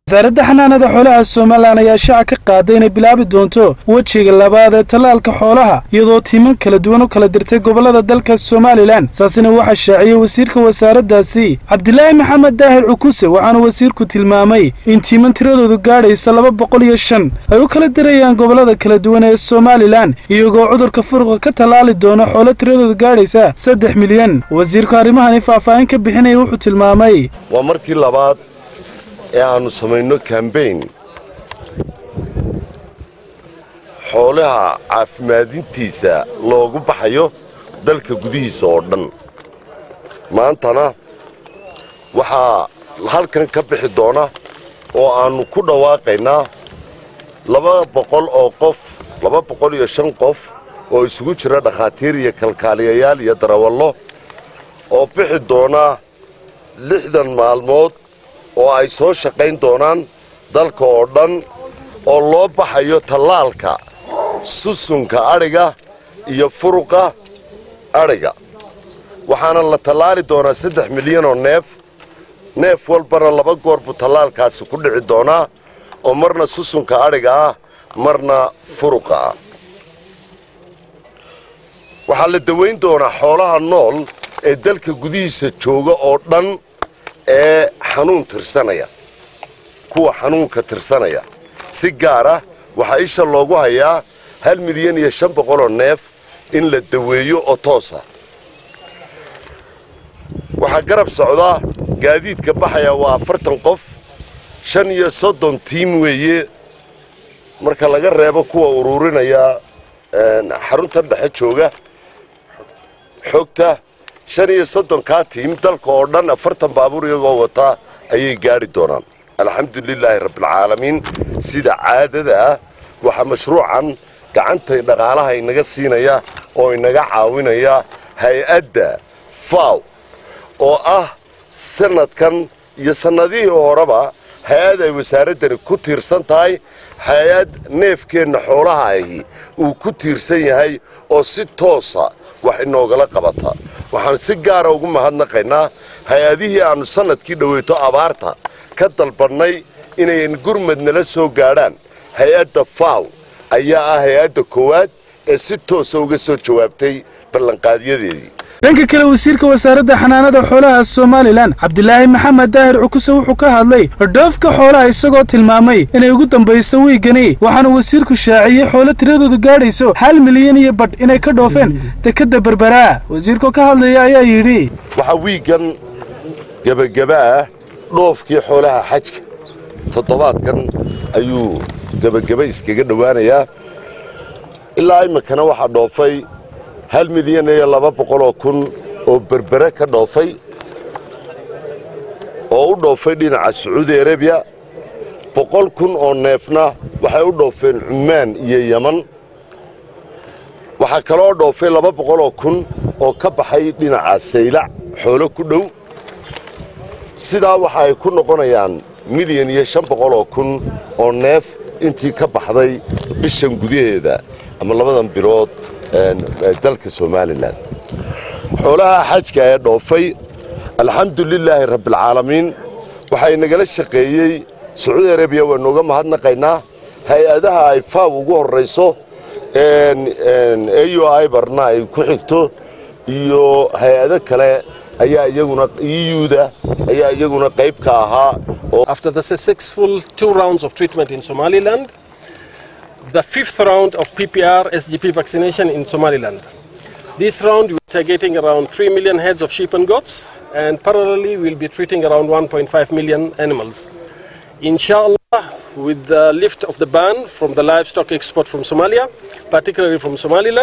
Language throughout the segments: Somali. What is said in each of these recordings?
wasaaradda xanaanada xoolaha somalilan ayaa shaaca ka qaaday inay bilaabi doonto wejiga labaad ee tallaalka xoolaha iyadoo tiiman kala duwan u kala dirtay gobollada dalka somalilan saasina waxaa shaaciyey wasiirka wasaaraddaasi cabdilaahi maxamed daahir cukuse waxaana wasiirku tilmaamay in tiiman tiradoodu gaadhaysa laba boqol iyo shan ay u kala dirayaan gobollada kala duwan ee somalilan iyagoo cudurka furuqa ka tallaali doona xoolo tiradoodu gaadhaysa saddex milyan wasiirku arrimahani faahfaahin ka bixinaya wuxuu tilmaamay waa markii labaad ee aannu samayno kambayn xoolaha caafimaadintiisa loogu baxayo dalka gudihiisa oo dhan maantana waxaa halkan ka bixi doona oo aannu ku dhawaaqaynaa laba boqol oo qof laba boqol iyo shan qof oo isugu jira dhakhaatiir iyo kalkaaliyayaal iyo darawallo oo bixi doona lixdan maalmood oo ay soo shaqayn doonaan dalka oo dhan oo loo baxayo tallaalka susunka adhiga iyo furuqa adhiga waxaana la tallaali doonaa saddex milyan oo neef neef walbana laba goor buu tallaalkaasi ku dhici doonaa oo marna susunka adhiga ah marna furuqa ah waxaa la dawayn doonaa xoolaha nool ee dalka gudihiisa jooga oo dhan ee xanuun tirsanaya kuwa xanuunka tirsanaya si gaara waxaa isha loogu hayaa hal milyan iyo shan boqoloo neef in la daweeyo oo toosa waxaa garab socdaa gaadiidka baxaya waa afartan qof shan iyo soddon tiim weeye marka laga reebo kuwa uruurinaya xaruntan dhexe jooga xogta shan iyo soddonkaa tiim dalka oo dhan afartan baabuur iyagoo wataa ayay gaadhi doonaan alxamdulilaahi rabbialcaalamiin sida caadada ah waxaa mashruucan gacantay dhaqaalaha inaga siinaya oo inaga caawinaya hay-adda faw oo ah sanadkan iyo sannadihii horeba hay-ad ay wasaaraddani ku tiirsan tahay hay-ad neefkeenna xoolaha ahi uu ku tiirsan yahay oo si toosa wax inoogala qabata waxaan si gaara ugu mahadnaqaynaa hay-adihii aannu sannadkii dhoweyto abaarta ka dalbannay inayn gurmad nala soo gaadhaan hay-adda faw ayaa ah hay-adda koowaad ee si toosa uga soo jawaabtay ballanqaadyadeedii dhanka kale wasiirka wasaaradda xanaanada xoolaha somalilan cabdilaahi maxamed daahir cukuse wuxuu ka hadlay dhoofka xoolaha isagoo tilmaamay inay ugu dambayso wiigani waxaana wasiirku shaaciyey xoolo tiradoodu gaadhayso hal milyan iyo badh inay ka dhoofeen dekedda berberaa wasiirkoo ka hadlaya ayaa yidhi waxaa wiiggan gebageba ah dhoofkii xoolaha xajka toddobaadkan ayuu gebageba iskaga dhowaanayaa ilaa iminkana waxaa dhoofay hal milyan iyo laba boqoloo kun oo berbere ka dhoofay oo u dhoofay dhinaca sacuudi arabiya boqol kun oo neefna waxay u dhoofeen cumaan iyo yeman waxaa kaloo dhoofay laba boqoloo kun oo ka baxay dhinaca saylac xoolo ku dhow sidaa waxa ay ku noqonayaan milyan iyo shan boqoloo kun oo neef intii ka baxday bishan gudaheeda ama labadan bilood dalka somalilan xoolaha xajka ee dhoofay alxamdulilaahi rabbialcaalamiin waxay nagala shaqeeyey sacuudi arabiya waa nooga mahadnaqaynaa hay-adaha ay faaw ugu horrayso au ibarna ay ku xigto iyo hay-ado kale ayaa iyaguna euda ayaa iyaguna qayb ka ahaa After the successful two rounds of treatment in Somaliland, the fifth round of PPR SGP vaccination in Somaliland. This round we're targeting around 3 million heads of sheep and goats, and parallelly we'll be treating around 1.5 million animals. Inshallah, with the lift of the ban from the livestock export from Somalia, particularly from Somaliland,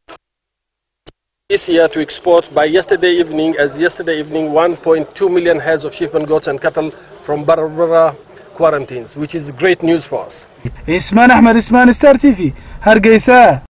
this year to export by yesterday evening, as yesterday evening, 1.2 million heads of sheep and goats and cattle from Barbara quarantines, which is great news for us. ismaan axmed ismaan star t v hargeysa